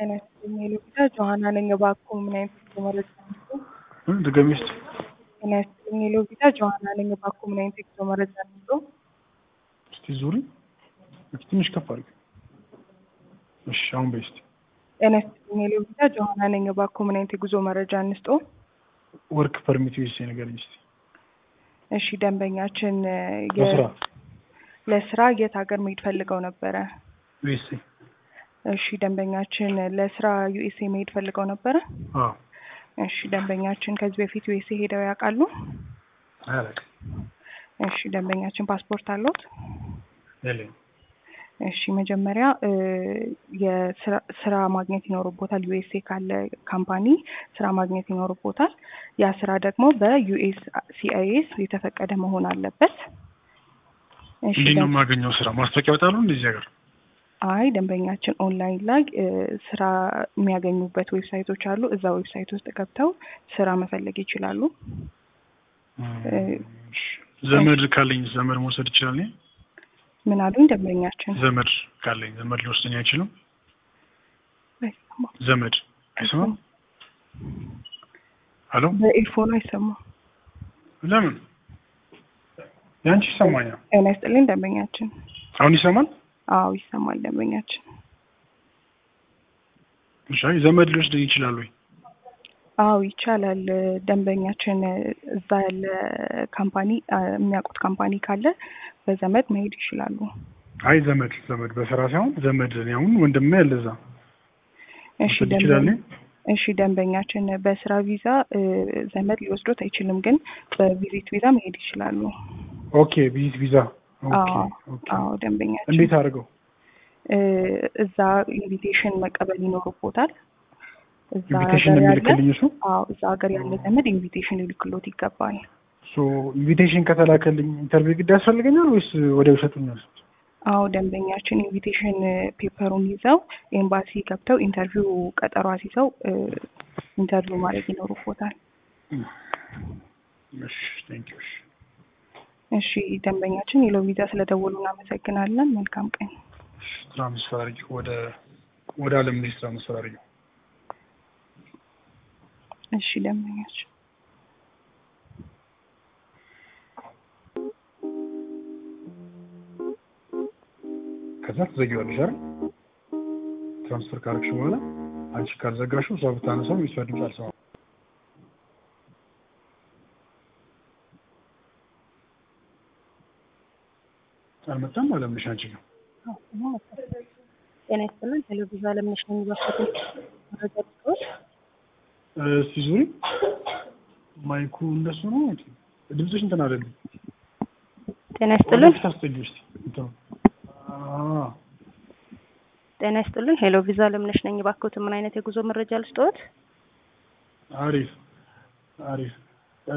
ጤና ይስጥልኝ የሎቢታ ጆሀና ነኝ። እባክዎ ምን አይነት የጉዞ መረጃ እንስጥዎ? ድገሚ እስኪ። ጤና ይስጥልኝ የሎቢታ ጆሀና ነኝ። እባክዎ ምን አይነት የጉዞ መረጃ እንስጥዎ? እስቲ ዙሪ። እስኪ ትንሽ ከፍ አድርጊ። እሺ አሁን በይ እስኪ። ጤና ይስጥልኝ የሎቢታ ጆሀና ነኝ። እባክዎ ምን አይነት የጉዞ መረጃ እንስጥዎ? ወርክ ፐርሚት ዩኤስኤ ንገረኝ እስኪ። እሺ ደንበኛችን የ- ለስራ ለስራ የት ሀገር መሄድ ፈልገው ነበረ? ዩኤስኤ። እሺ ደንበኛችን ለስራ ዩኤስኤ መሄድ ፈልገው ነበረ? አዎ እሺ ደንበኛችን ከዚህ በፊት ዩኤስኤ ሄደው ያውቃሉ? አያለቅም እሺ ደንበኛችን ፓስፖርት አለዎት? የለኝም። እሺ መጀመሪያ እ የስራ ስራ ማግኘት ይኖርቦታል። ዩኤስኤ ካለ ካምፓኒ ስራ ማግኘት ይኖርቦታል። ያ ስራ ደግሞ በዩኤስ ሲአይኤስ የተፈቀደ መሆን አለበት። እሺ እንዴት ነው ደን- የማገኘው ስራ? ማስታወቂያ ያወጣሉ እንደዚህ ሀገር? አይ ደንበኛችን ኦንላይን ላይ እ ስራ የሚያገኙበት ዌብሳይቶች አሉ። እዛ ዌብሳይት ውስጥ ገብተው ስራ መፈለግ ይችላሉ። እ እሺ። ዘመድ ካለኝ ዘመድ መውሰድ ይችላል? እኔ? ምን አሉኝ ደንበኛችን? ዘመድ ካለኝ ዘመድ ሊወስደኝ አይችልም? አይሰማም። ዘመድ አይሰማም? ሄሎ በኤርፎን አይሰማም። ለምን? ያንቺ ይሰማኛል። ጤና ይስጥልኝ ደንበኛችን። አሁን ይሰማል? አዎ ይሰማል ደንበኛችን። እሺ። አይ ዘመድ ሊወስደኝ ይችላል ወይ? አዎ ይቻላል። ደንበኛችን እዛ ያለ ካምፓኒ አ፣ የሚያውቁት ካምፓኒ ካለ በዘመድ መሄድ ይችላሉ። አይ ዘመድ ዘመድ በስራ ሳይሆን ዘመድ እኔ አሁን ወንድሜ ያለ እዛ እሺ መውሰድ ደንበ- ይችላል? እሺ ደንበኛችን በስራ ቪዛ እ፣ ዘመድ ሊወስዶት አይችልም፣ ግን በቪዚት ቪዛ መሄድ ይችላሉ። ኦኬ ቪዚት ቪዛ ኦኬ አዎ ኦኬ አዎ ደንበኛችን እንዴት አድርገው እ፣ እዛ ኢንቪቴሽን መቀበል ይኖርቦታል። እዛ ኢንቪቴሽን ሀገር ያለ የሚልክልኝ እሱ አዎ እዛ ሀገር ያለ ዘመድ ኢንቪቴሽን ሊልክሎት ይገባል። ሶ ኢንቪቴሽን ከተላከልኝ ኢንተርቪው ግድ ያስፈልገኛል ወይስ ወዲያው ይሰጡኛል? አዎ ደንበኛችን ኢንቪቴሽን ፔፐሩን ይዘው ኤምባሲ ገብተው ኢንተርቪው ቀጠሮ አስይዘው እ፣ ኢንተርቪው ማድረግ ይኖርቦታል። እሺ ቴንክ ዩ። እሺ እሺ ደንበኛችን የሎ ቪዛ ስለደወሉ እናመሰግናለን። መልካም ቀን። ትራንስፈር አድርጊ ወደ ወደ አለም ልጅ ትራንስፈር አድርጊ። እሺ ደንበኛችን ከዛ ትዘጊዋለሽ አይደል? ትራንስፈር ካረግሽ በኋላ አንቺ ካልዘጋሽው እሷ ብታነሳው የእሷ ድምፅ አልሰማም። አልመጣም አለምልሽ አንቺ ነው ጤና ይስጥልን። ሄሎ ቪዛ ለምነሽ ነው የሚባሉት መረጃ ልስጥዎት? እስቲ ዙሪ። ማይኩ እንደሱ ነው። ድምፅሽ እንትን አይደለም። ጤና ይስጥልን። ወደፊት አስጠጊው እስቲ እንትኑ አዎ ጤና ይስጥልን። ሄሎ ቪዛ ለምነሽ ነኝ። እባክዎት ምን አይነት የጉዞ መረጃ ልስጥዎት? አሪፍ አሪፍ እ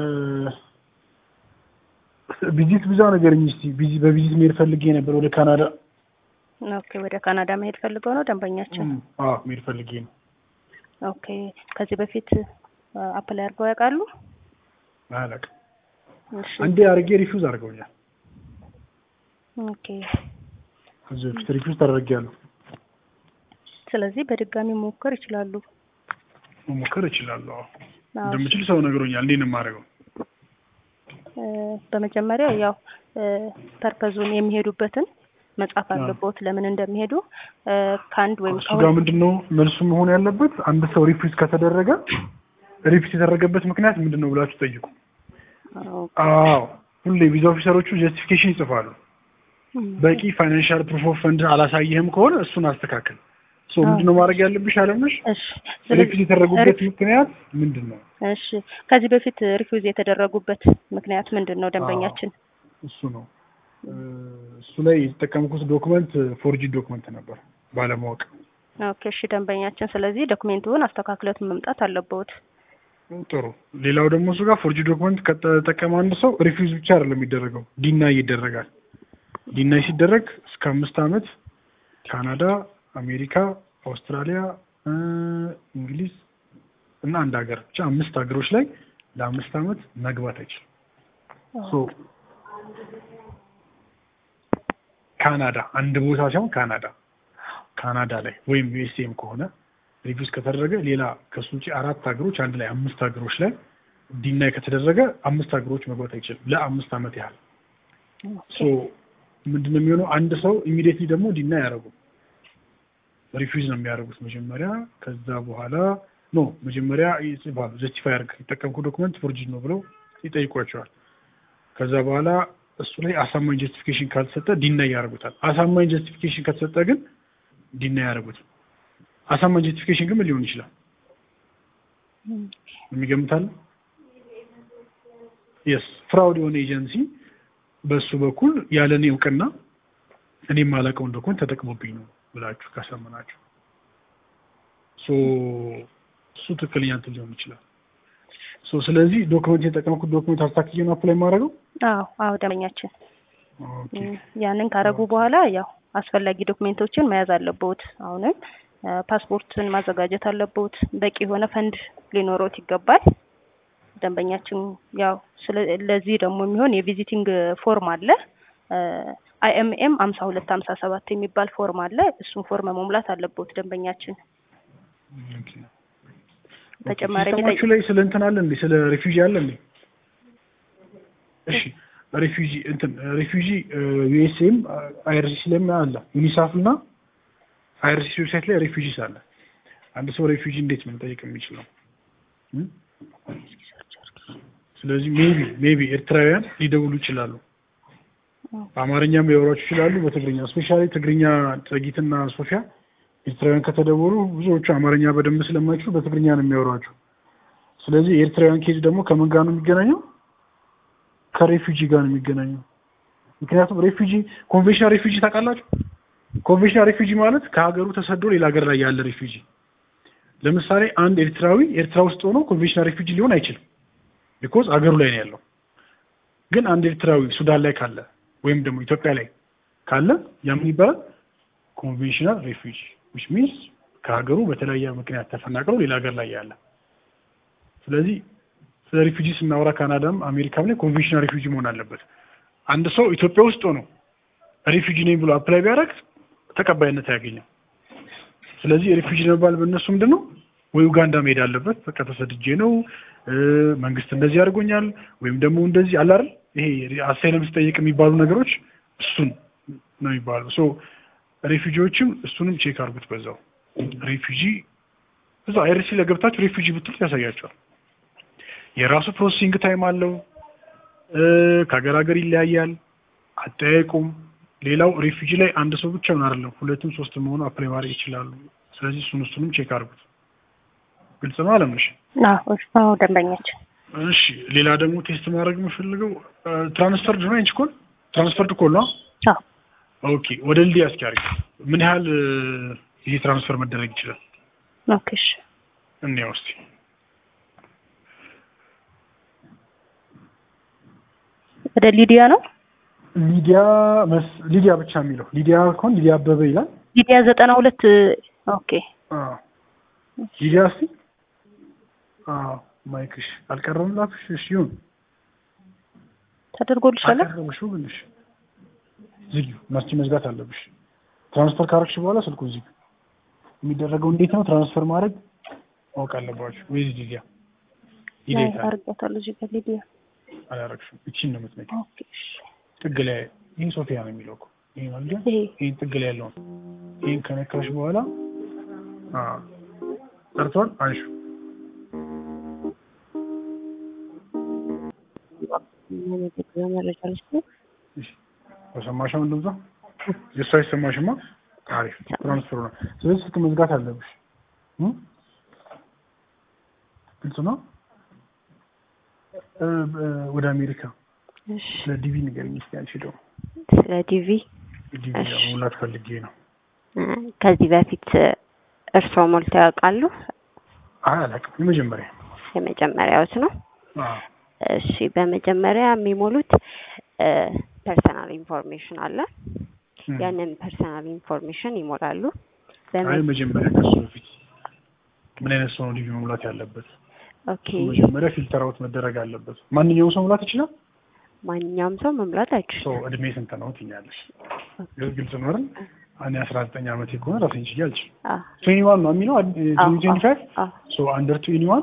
ቪዚት ቪዛ ነገርኝ እስቲ ቪዚ በቪዚት መሄድ ፈልጌ ነበር ወደ ካናዳ ኦኬ፣ ወደ ካናዳ መሄድ ፈልገው ነው ደንበኛችን? እም፣ አዎ መሄድ ፈልጌ ነው ኦኬ፣ ከዚህ በፊት አፕላይ አድርገው ያውቃሉ? አላውቅም እሺ፣ አንዴ አድርጌ ሪፊውዝ አድርገውኛል ኦኬ። ከዚህ በፊት ሪፊውዝ ተደርጌያለሁ ስለዚህ በድጋሚ መሞከር ይችላሉ። መሞከር እችላለሁ አዎ አዎ፣ እንደምችል ሰው ነግሮኛል እንዴት ነው የማደርገው እ፣ በመጀመሪያ ያው ፐርፐዙን የሚሄዱበትን መጻፍ አዎ። አለቦት ለምን እንደሚሄዱ እ፣ ከአንድ ወይም እሱ ጋር ምንድን ነው መልሱ መሆን ያለበት አንድ ሰው ሪፊውዝ ከተደረገ ሪፊውዝ የተደረገበት ምክንያት ምንድን ነው ብላችሁ ጠይቁ ከሆነ አዎ ሁሌ ቪዛ ኦፊሰሮቹ ጀስቲፊኬሽን ይጽፋሉ በቂ ፋይናንሻል ፕሩፍ ኦፍ ፈንድ አላሳየህም ከሆነ እሱን አስተካክል ሶ አዎ። ምንድን ነው ማድረግ ያለብሽ አለምሽ እሺ ሪፊውዝ የተደረጉበት ምክንያት ምንድን ነው እሺ ከዚህ በፊት ሪፊውዝ የተደረጉበት ምክንያት ምንድን ነው ደንበኛችን? እሱ ነው እ፣ እሱ ላይ የተጠቀምኩት ዶክመንት ፎርጂ ዶክመንት ነበር ባለማወቅ ኦኬ እሺ ደንበኛችን፣ ስለዚህ ዶክሜንቱን አስተካክለት መምጣት አለበት። ጥሩ ሌላው ደግሞ እሱ ጋር ፎርጂ ዶክመንት ከተጠቀመ አንድ ሰው ሪፊውዝ ብቻ አይደለም የሚደረገው ዲናይ ይደረጋል ዲናይ ሲደረግ እስከ አምስት ዓመት ካናዳ አሜሪካ አውስትራሊያ እ፣ እንግሊዝ እና አንድ ሀገር ብቻ አምስት ሀገሮች ላይ ለአምስት ዓመት መግባት አይችልም ሶ ካናዳ አንድ ቦታ ሳይሆን ካናዳ ካናዳ ላይ ወይም ዩኤስኤም ከሆነ ሪፊውዝ ከተደረገ ሌላ ከሱ ውጭ አራት ሀገሮች አንድ ላይ አምስት ሀገሮች ላይ ዲናይ ከተደረገ አምስት ሀገሮች መግባት አይችልም ለአምስት ዓመት ያህል ሶ ምንድነው የሚሆነው? አንድ ሰው ኢሚዲየትሊ ደግሞ ዲና ያደረጉ ሪፊውዝ ነው የሚያደርጉት መጀመሪያ። ከዛ በኋላ ኖ መጀመሪያ ይጽፋሉ። ጀስቲፋይ አድርግ የተጠቀምኩ ዶክመንት ፎርጅድ ነው ብለው ይጠይቋቸዋል። ከዛ በኋላ እሱ ላይ አሳማኝ ጀስቲፊኬሽን ካልተሰጠ ዲና ያደርጉታል። አሳማኝ ጀስቲፊኬሽን ከተሰጠ ግን ዲና ያደርጉት። አሳማኝ ጀስቲፊኬሽን ግን ምን ሊሆን ይችላል? የሚገምታል? የስ ፍራውድ የሆነ ኤጀንሲ በእሱ በኩል ያለ እኔ እውቅና እኔ የማላውቀውን ዶክመንት ተጠቅሞብኝ ነው ብላችሁ ካሳመናችሁ ሶ እሱ ትክክለኛ እንትን ሊሆን ይችላል። ሶ ስለዚህ ዶክመንት የተጠቀምኩት ዶክመንት አስታክዬ ነው አፕላይ ማድረገው። አዎ አዎ ደንበኛችን ኦኬ ያንን ካረጉ በኋላ ያው አስፈላጊ ዶክሜንቶችን መያዝ አለብዎት። አሁንም ፓስፖርትን ማዘጋጀት አለብዎት። በቂ የሆነ ፈንድ ሊኖሮት ይገባል። ደንበኛችን ያው ለዚህ ደግሞ የሚሆን የቪዚቲንግ ፎርም አለ። አይኤምኤም ሀምሳ ሁለት ሀምሳ ሰባት የሚባል ፎርም አለ። እሱን ፎርም መሙላት አለብዎት ደንበኛችን። ኦኬ ተጨማሪ ሲስተማችሁ ላይ ስለ እንትን አለ እንዴ? ስለ ሪፊውጂ አለ እንዴ? እሺ ሪፊውጂ እንትን ሪፊውጂ ዩኤስኤም አይአርሲሲ ላይም አለ። ዩኒሳፍ እና አይአርሲሲ ዌብሳይት ላይ ሪፊውጂስ አለ። አንድ ሰው ሪፊውጂ እንዴት ነው መጠየቅ የሚችለው? እም? ስለዚህ ሜቢ ሜቢ ኤርትራውያን ሊደውሉ ይችላሉ። በአማርኛም ሊያወሯችሁ ይችላሉ፣ በትግርኛ ስፔሻሊ ትግርኛ ጸጊትና ሶፊያ ኤርትራውያን ከተደወሉ ብዙዎቹ አማርኛ በደንብ ስለማይችሉ በትግርኛ ነው የሚያወሯቸው። ስለዚህ የኤርትራውያን ኬዝ ደግሞ ከምን ጋር ነው የሚገናኘው? ከሬፊውጂ ጋር ነው የሚገናኘው። ምክንያቱም ሬፊውጂ ኮንቬንሽናል ሬፊውጂ ታውቃላችሁ? ኮንቬንሽናል ሬፊውጂ ማለት ከሀገሩ ተሰዶ ሌላ ሀገር ላይ ያለ ሬፊውጂ። ለምሳሌ አንድ ኤርትራዊ ኤርትራ ውስጥ ሆኖ ኮንቬንሽናል ሬፊውጂ ሊሆን አይችልም፣ ቢኮዝ አገሩ ላይ ነው ያለው። ግን አንድ ኤርትራዊ ሱዳን ላይ ካለ ወይም ደግሞ ኢትዮጵያ ላይ ካለ ያ ምን ይባላል? ኮንቬንሽናል ሬፊውጂ ዊች ሚንስ ከሀገሩ በተለያየ ምክንያት ተፈናቅለው ሌላ ሀገር ላይ ያለ። ስለዚህ ስለ ሪፊውጂ ስናወራ ካናዳም አሜሪካም ላይ ኮንቬንሽናል ሪፊውጂ መሆን አለበት። አንድ ሰው ኢትዮጵያ ውስጥ ሆኖ ሪፊውጂ ነኝ ብሎ አፕላይ ቢያደርግ ተቀባይነት አያገኝም። ስለዚህ ሪፊውጂ መባል በእነሱ ምንድን ነው ወይ ኡጋንዳ መሄድ አለበት፣ በቃ ተሰድጄ ነው መንግስት እንደዚህ አድርጎኛል፣ ወይም ደግሞ እንደዚህ አለ አይደል ይሄ አሳይለም ስጠይቅ የሚባሉ ነገሮች እሱን ነው የሚባሉ ሶ ሬፊጂዎችም እሱንም ቼክ አድርጉት። በዛው ሬፊጂ እዛው አይርሲ ለገብታችሁ ሬፊጂ ብትሉት ያሳያቸዋል። የራሱ ፕሮሰሲንግ ታይም አለው። ከሀገር ሀገር ይለያያል አጠያየቁም። ሌላው ሬፊጂ ላይ አንድ ሰው ብቻ ምን አይደለም ሁለትም ሶስት መሆኑ አፕላይ ማድረግ ይችላሉ። ስለዚህ እሱን እሱንም ቼክ አድርጉት። ግልጽ ነው አለምሽ? አዎ ደንበኛችን። እሺ ሌላ ደግሞ ቴስት ማድረግ የምፈልገው ትራንስፈርድ ነው አንቺ ኮል ትራንስፈርድ ኮል ነው። አዎ ኦኬ ወደ ልዲ አስኪያሪ ምን ያህል ይሄ ትራንስፈር መደረግ ይችላል? ኦኬ እሺ እንያው እስቲ ወደ ሊዲያ ነው። ሊዲያ መስ ሊዲያ ብቻ የሚለው ሊዲያ ከሆን ሊዲያ አበበ ይላል። ሊዲያ ዘጠና ሁለት ኦኬ አዎ ሊዲያ እስቲ አዎ ማይክሽ አልቀረምላትሽ? እሺ ይሁን ተደርጎልሻል። አቀረብሽው ግን እሺ ዝጊው መስቺ መዝጋት አለብሽ። ትራንስፈር ካረግሽ በኋላ ስልኩን ዝጊው። የሚደረገው እንዴት ነው? ትራንስፈር ማድረግ ማወቅ አለባችሁ። ወይስ ሊዲያ ሊዲያ አርጋታለሁ እዚህ ጋር ሊዲያ አላረግሽም። እቺን ነው የምትነቂው። ኦኬ እሺ ጥግ ላይ ይህ ሶፊያ ነው የሚለው እኮ ይሄ ነው አይደል? ይሄ ይሄን ጥግ ላይ ያለውን ይሄን ከነካሽ በኋላ አዎ ጠርቷል። አንሹ መረጃ ልስጥ እሺ ተሰማሽም እንደዛ የእሱ አይሰማሽማ። አሪፍ ትራንስፈሩ ነው። ስለዚህ ስልክ መዝጋት አለብሽ። እ ግልጽ ነው። እ ወደ አሜሪካ እሺ ስለ ዲቪ ንገረኝ እስኪ አንቺ ደግሞ ስለ ዲቪ ዲቪ እሺ። ሙላት ፈልጌ ነው። ከዚህ በፊት እርስዎ ሞልተው ያውቃሉ? አይ አላውቅም። የመጀመሪያ የመጀመሪያዎት ነው። አዎ እሺ፣ በመጀመሪያ የሚሞሉት ፐርሰናል ኢንፎርሜሽን አለ። እም። ያንን ፐርሰናል ኢንፎርሜሽን ይሞላሉ። አይ በመ- መጀመሪያ ከሱ በፊት ምን አይነት ሰው ነው ዲቪ መሙላት ያለበት? ኦኬ፣ መጀመሪያ ፊልተር አውት መደረግ አለበት። ማንኛውም ሰው መሙላት ይችላል። ማንኛውም ሰው መሙላት አይችልም። ሰው እድሜ ስንት ነው ትኛለሽ? ግልጽ ነው አይደል? እኔ አስራ ዘጠኝ ዓመቴ ከሆነ ራሴን ችዬ አልችልም። አዎ ትዌኒ ዋን ነው የሚለው አዎ ትዌንቲ ፋይቭ አዎ ሶ አንደር ትዌኒ ዋን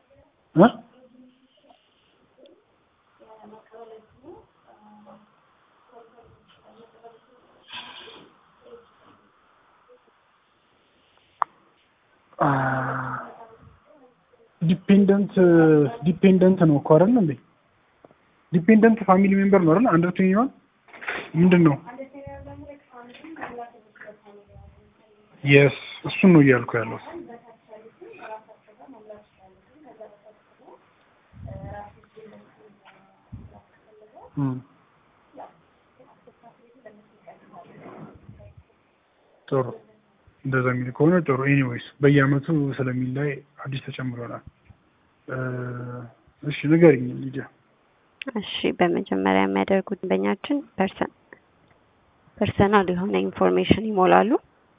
ዲፔንደንት ዲፔንደንት ነው እኮ አይደል እንዴ? ዲፔንደንት ፋሚሊ ሜምበር ነው አይደል? አንደር ትዌኒ ዋን ምንድን ነው? የስ እሱን ነው እያልኩ ያለው። እም። ጥሩ እንደዛ የሚል ከሆነ ጥሩ። ኤኒዌይስ በየአመቱ ስለሚላይ አዲስ ተጨምሮናል። እ፣ እሺ ንገሪኝ ሊዲያ። እሺ በመጀመሪያ የሚያደርጉት ደንበኛችን ፐርሰን ፐርሰናል የሆነ ኢንፎርሜሽን ይሞላሉ።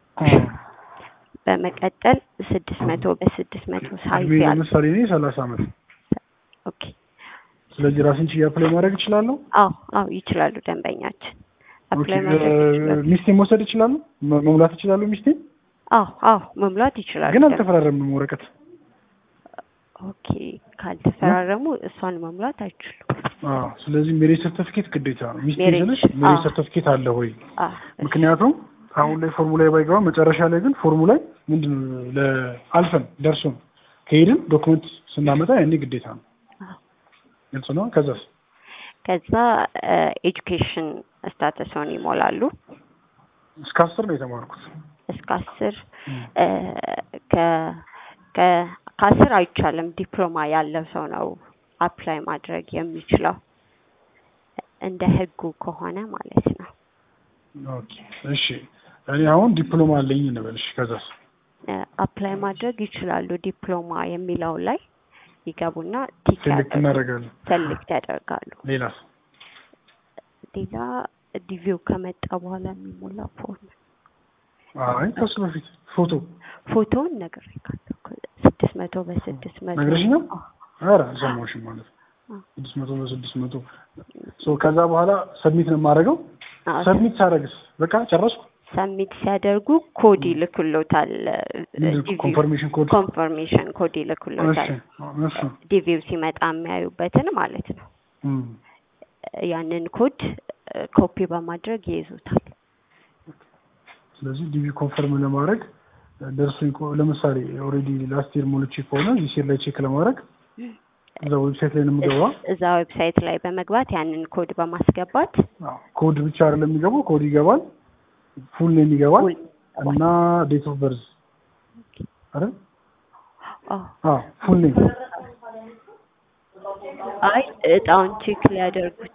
በመቀጠል ስድስት መቶ በስድስት መቶ ሳይዝ እድሜ ያለ ለምሳሌ እኔ ሰላሳ አመት ኦኬ ስለዚህ ራሴን ችዬ አፕላይ ማድረግ እችላለሁ። አዎ አዎ ይችላሉ ደንበኛችን ኦኬ፣ አፕላይ ማድረግ እ፣ ይችላሉ። ሚስቴን መውሰድ እችላለሁ? መ- መሙላት እችላለሁ ሚስቴን? አዎ አዎ መሙላት ይችላሉ። ግን ደንበኛ- አልተፈራረምንም ወረቀት። ኦኬ ካልተፈራረሙ እሷን መሙላት አይችሉም። አዎ፣ ስለዚህ ሜሬጅ ሰርተፊኬት ግዴታ ነው። ሚስቴ ሜሬጅ፣ ስልሽ ሜሬጅ አዎ። ሰርተፊኬት አለ ወይ? አዎ ምክንያቱም አሁን ላይ ፎርሙ ላይ ባይገባ መጨረሻ ላይ ግን ፎርሙ ላይ ምንድን ነው ለአልፈን ደርሶን ከሄድን ዶክመንት ስናመጣ ያኔ ግዴታ ነው። አዎ። ግልጽ ነው። ከዛስ ከዛ ኤጁኬሽን ስታተስን ይሞላሉ። እስከ አስር ነው የተማርኩት። እስከ አስር እ፣ ከ- ከ- ከአስር አይቻልም። ዲፕሎማ ያለው ሰው ነው አፕላይ ማድረግ የሚችለው እንደ ህጉ ከሆነ ማለት ነው። ኦኬ እሺ። እኔ አሁን ዲፕሎማ አለኝ እንበልሽ። ከዛስ እ፣ አፕላይ ማድረግ ይችላሉ። ዲፕሎማ የሚለው ላይ ይገቡና ቲክ ሴሌክት ያደርጉ እናደርጋለን። ሰሌክት ያደርጋሉ። ሌላስ ሌላ ዲቪው ከመጣ በኋላ የሚሞላ ፎርም አይ ከሱ በፊት ፎቶ ፎቶውን ነገር ስድስት መቶ በስድስት መቶ ነግረሽኛል? አዎ። ኧረ አልሰማሁሽም ማለት ነው። አዎ። ስድስት መቶ በስድስት መቶ ሶ ከዛ በኋላ ሰብሚት ነው የማደርገው። አዎ። ሰብሚት ሳደርግስ በቃ ጨረስኩ። ሰሚት ሲያደርጉ ኮድ ይልኩሎታል። ኮንፈርሜሽን ኮድ ኮንፈርሜሽን ኮድ እሺ ይልኩሎታል። እሺ ዲቪው ሲመጣ የሚያዩበትን ማለት ነው። እም። ያንን ኮድ ኮፒ በማድረግ ይይዙታል። ስለዚህ ዲቪ ኮንፈርም ለማድረግ ደርሶኝ ከሆ- ለምሳሌ ኦልሬዲ ላስት ይር ሞልቼ ከሆነ ዚህ ሴር ላይ ቼክ ለማድረግ እዛ ዌብሳይት ላይ ነው የምገባ። እዛ ዌብሳይት ላይ በመግባት ያንን ኮድ በማስገባት አዎ፣ ኮድ ብቻ አይደለም የሚገባው፣ ኮድ ይገባል፣ ፉል ኔም ይገባል ሁል- እና ዴት ኦፍ በርዝ አይደል? አዎ። አዎ ፉል ኔም አይ እጣውን ቼክ ሊያደርጉት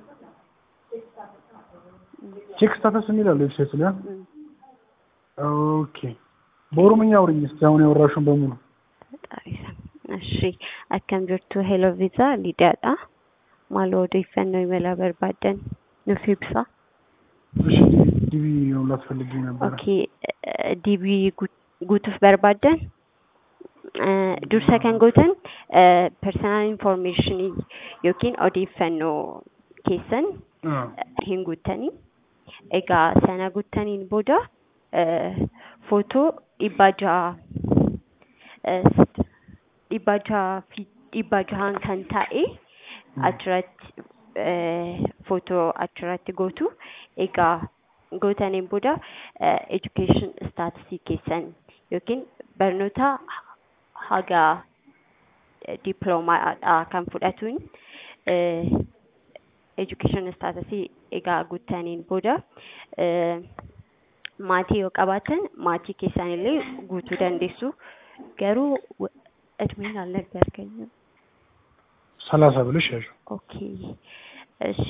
ቼክ ስታተስ የሚል አለ ዌብሳይቱ ላይ። እም፣ ኦኬ በኦሮምኛ አውሪኝ እስኪ አሁን ያወራሽውን በሙሉ። ፈጣሪ ስም። እሺ akkam jirtu hello visa lidiyaadha maal odeeffannoo imala barbaadan nuuf ibsa እሺ ዲቪ መሙላት ፈልጌ ነበረ። ኦኬ ዲቢ guutuuf barbaadan dursa kan gootan personal information yookiin odeeffannoo keessan አዎ hin guuttanii egaa sana guuttaniin booda footoo dhibbaa jaha dhibbaa jaha fi dhibbaa jahaan kan ta'e achirratti footoo achirratti gootu egaa gootaniin booda education staatusii keessan yookiin barnoota haga diploomaadha kan fudhatuun education staatusii egaa guuttaniin booda maatii yoo qabaatan maatii keessan illee guutuu dandeessu garuu እድሜን አልነገርከኝም። ሰላሳ ብለሽ ያዥ። ኦኬ እሺ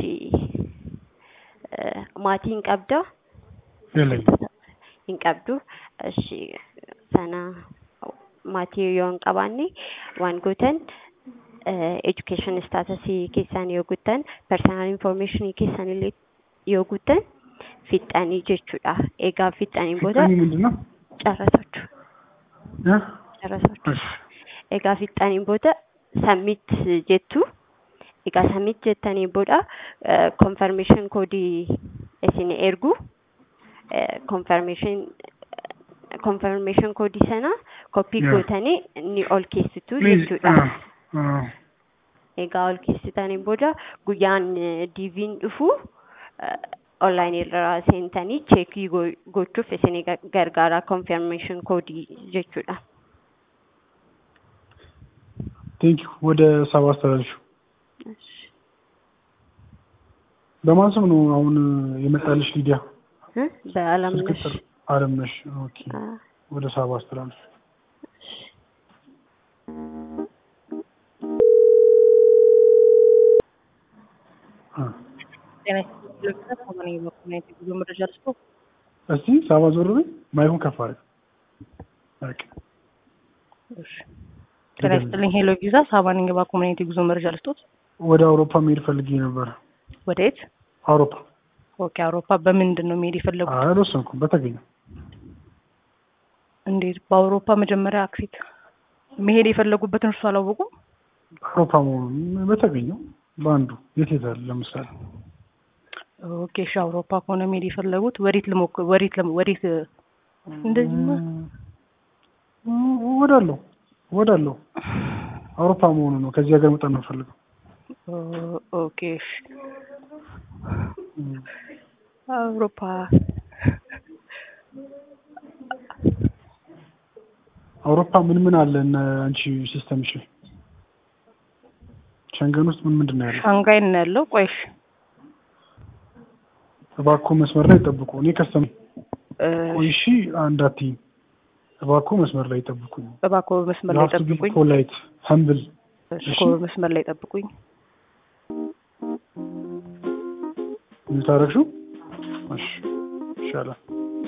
maatiin qabda የለኝም። hin qabdu እሺ sana maatii yoo hin qabaanne waan gootan education staatusii keessan yoo guuttan personal information keessan illee yoo guuttan fixxanii jechuudha egaa fixxaniin booda ፊጣኒ ምንድን ነው? ጨረሳችሁ እ? ጨረሳችሁ እሺ egaa fixxaniin booda sammit jettu egaa sammit jettaniin booda confirmation koodii isin ergu ኮንፈርሜሽን ኮንፈርሜሽን koodii sana koppii Yeah. gootanii ni ol keessitu Please. jechuudha. ah, ah. Egaa ol keessitaniin booda guyyaan diiviin dhufu onlaayinii irraa seentanii cheekii go- gochuuf isinii gar- gargaara ኮንፈርሜሽን koodii jechuudha. ቴንክ ዩ ወደ ሳባ አስተላልሹ። በማን ስም ነው አሁን የመጣልሽ? ሊዲያ እ? በአለምነሽ ስልክ ጥር አለምነሽ። ኦኬ አ፣ ወደ ሳባ አስተላልሹ። አ፣ ጤና ይስጥልኝ። ከሆነ የበኩል የጉዞ መረጃ ልስጦ። እስቲ ሳባ ዞር በይ፣ ማይኩን ከፍ አድርግ። ኦኬ እሺ። ጤና ይስጥልኝ። ሄሎ ቪዛ ሳባ ነኝ። የባንክ ኮሚኒቲ ጉዞ መረጃ ልስጦት። ወደ አውሮፓ መሄድ ፈልጌ ነበር። ወደ የት? አውሮፓ ኦኬ። አውሮፓ በምንድን ነው መሄድ የፈለጉት? አይ አልወሰንኩም፣ በተገኘው እንዴት? በአውሮፓ መጀመሪያ አክሴት መሄድ የፈለጉበትን እርሱ አላወቁም? አውሮፓ መሆኑን በተገኘው በአንዱ የት የት አለ? ለምሳሌ ኦኬ። እሺ። አውሮፓ ከሆነ መሄድ የፈለጉት ወዴት ልሞክር? ወዴት ለም- ወዴት እንደዚህ ነው? ወዳለው ወዳለው አውሮፓ መሆኑ ነው። ከዚህ ሀገር መጣ ነው ፈልገው ኦ- ኦኬ። እሺ። አውሮፓ አውሮፓ ምን ምን አለ? እነ አንቺ ሲስተም ይችል ሸንገን ውስጥ ምን ምንድን ነው ያለው? ሻንጋይ ነው ያለው። ቆይሽ እባክዎ መስመር ላይ ጠብቁ። እኔ ከስተም እ፣ ቆይ እሺ፣ አንድ አትይም። እባክዎ መስመር ላይ ጠብቁኝ። እባክዎ መስመር ላይ ጠብቁኝ። ፖላይት ሀምብል እሺ፣ መስመር ላይ ጠብቁኝ። ታረግሹ እሺ፣ ይሻላል።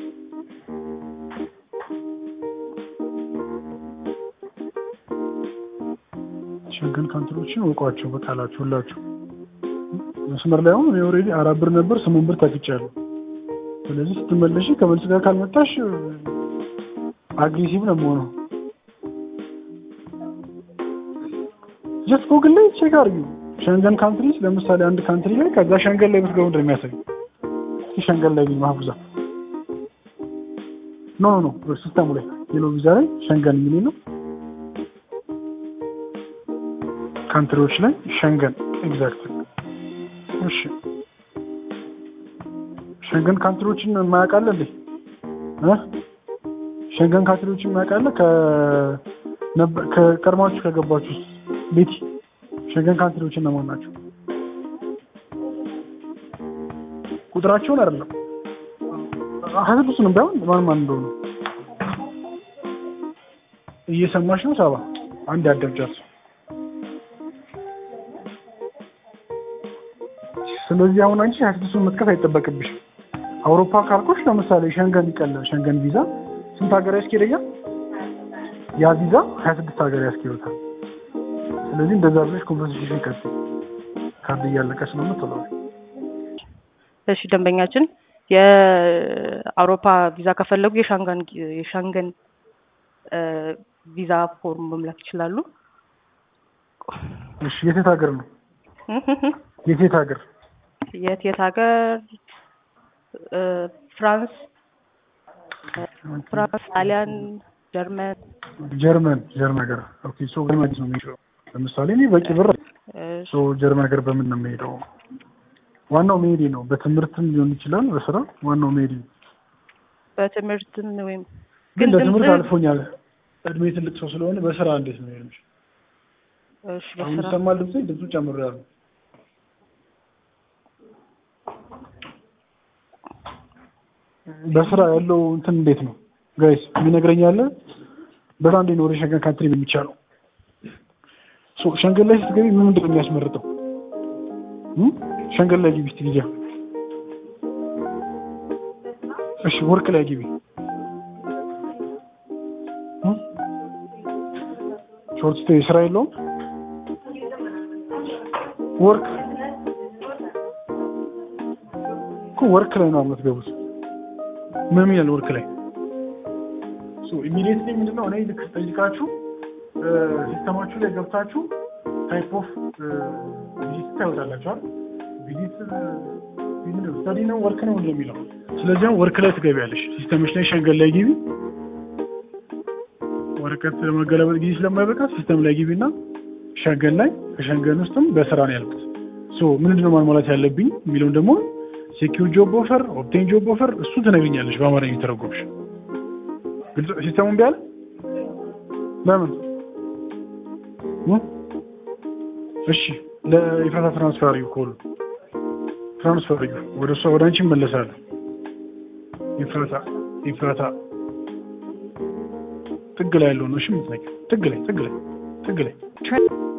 ሸንገን ካንትሮችን እውቋቸው በቃላችሁ ሁላችሁ። መስመር ላይ አሁን እኔ ኦልሬዲ አራት ብር ነበር ስምንት ብር ታግጫለሁ። ስለዚህ ስትመለሽ ከመልስ ጋር ካልመጣሽ አግሬሲቭ ነው የምሆነው። ጀስት ጎግል ላይ ቼክ አድርጊው። ሸንገን ካንትሪስ ለምሳሌ አንድ ካንትሪ ላይ ከዛ ሸንገን ላይ ብትገቡ እንደሚያሳይ እስኪ ሸንገን ላይ ማህቡዛ ኖ ኖ ኖ ሲስተሙ ላይ ሌሎ ቪዛ ላይ ሸንገን የሚል ነው። ካንትሪዎች ላይ ሸንገን ኤግዛክት። እሺ ሸንገን ካንትሪዎችን የማያውቃለ እንዴ? እ ሸንገን ካንትሪዎችን የማያውቃለ ከ ነበር ከቀድማችሁ ከገባችሁ ውስጥ ቤቲ ሸንገን ካንትሪዎች እነማን ናቸው? ቁጥራቸውን አይደለም ሀያ ስድስቱንም ባይሆን ማን ማን እንደሆኑ እየሰማሽ ነው። ሰባ አንድ ያደብጃት ስለዚህ አሁን አንቺ ሀያ ስድስቱን መጥቀስ አይጠበቅብሽም። አውሮፓ ካልኮች ለምሳሌ ሸንገን ይቀላል። ሸንገን ቪዛ ስንት ሀገር ያስኬደኛል? ያ ቪዛ ሀያ ስድስት ሀገር ያስኬዱታል። ስለዚህ እንደዛ ብለሽ ኮንቨርሴሽን ይቀጥል። ካርድ እያለቀ ስለምትለው እሺ ደንበኛችን የአውሮፓ ቪዛ ከፈለጉ የሻንጋን የሻንገን እ፣ ቪዛ ፎርም መሙላት ይችላሉ። እሺ የት የት ሀገር ነው? የት የት ሀገር? የት የት ሀገር? እ፣ ፍራንስ፣ ፍራንስ፣ ጣሊያን፣ ጀርመን። ጀርመን ጀርመን ሀገር ኦኬ። ሶ ጀርመን ነው የሚሄደው። ለምሳሌ እኔ በቂ ብር እሺ፣ ሶ ጀርመን ሀገር በምን ነው የሚሄደው? ዋናው መሄዴ ነው። በትምህርትም ሊሆን ይችላል፣ በስራ ዋናው መሄዴ ነው። በትምህርትም ወይም ግን ግን በትምህርት ድምጽ- አልፎኛል። እድሜ ትልቅ ሰው ስለሆነ በስራ እንዴት ነው የሚሄደው? እሺ፣ አሁን በስራ ይሰማል ድምጼ? ድምፁ ጨምሬያለሁ። በስራ ያለው እንትን እንዴት ነው ጋይስ? የሚነግረኝ ያለ በዛ እንዴት ነው ወደ ሸንገን ካንትሪ የሚቻለው? ሶ ሸንገን ላይ ስትገቢ ምን ምንድን ነው የሚያስመርጠው? እም? ሸንገን ላይ ግቢ እስቲ ቪዛ። እሺ ወርቅ ላይ ግቢ። እም? ሾርት ስቴይ ስራ የለውም። ወርክ እኮ ወርክ ላይ ነው የምትገቡት። ምን ይላል ወርክ ላይ? ሶ ኢሚዲየትሊ ምንድነው እኔ ልክ ስጠይቃችሁ ሲስተማችሁ ላይ ገብታችሁ ታይፕ ኦፍ ቪዚት ታይወጣላችኋል። ቪዚት ስታዲ ነው ወርክ ነው ምንድነው የሚለው ስለዚህ አሁን ወርክ ላይ ትገቢያለሽ ሲስተምሽ ላይ ሸንገን ላይ ግቢ ወረቀት ለመገለበጥ ጊዜ ስለማይበቃ ሲስተም ላይ ግቢ እና ሸንገን ላይ ከሸንገን ውስጥም በስራ ነው ያልኩት ሶ ምንድነው ማሟላት ያለብኝ የሚለውን ደግሞ ሴኪር ጆብ ኦፈር ኦፕቴን ጆብ ኦፈር እሱ ትነግኛለሽ በአማርኛ የተረጎምሽ ግልጽ ሲስተሙን ቢያለ ለምን እ? እሺ ለኢፍራታ ትራንስፈር አድርጊው ኮሉ ትራንስፈር አድርጊው ወደ እሷ ወደ አንቺ እመለሳለሁ ኢፍራታ ኢፍራታ ጥግ ላይ ያለው ነው እሺ የምትነቂው ጥግ ላይ ጥግ ላይ ጥግ ላይ Tra-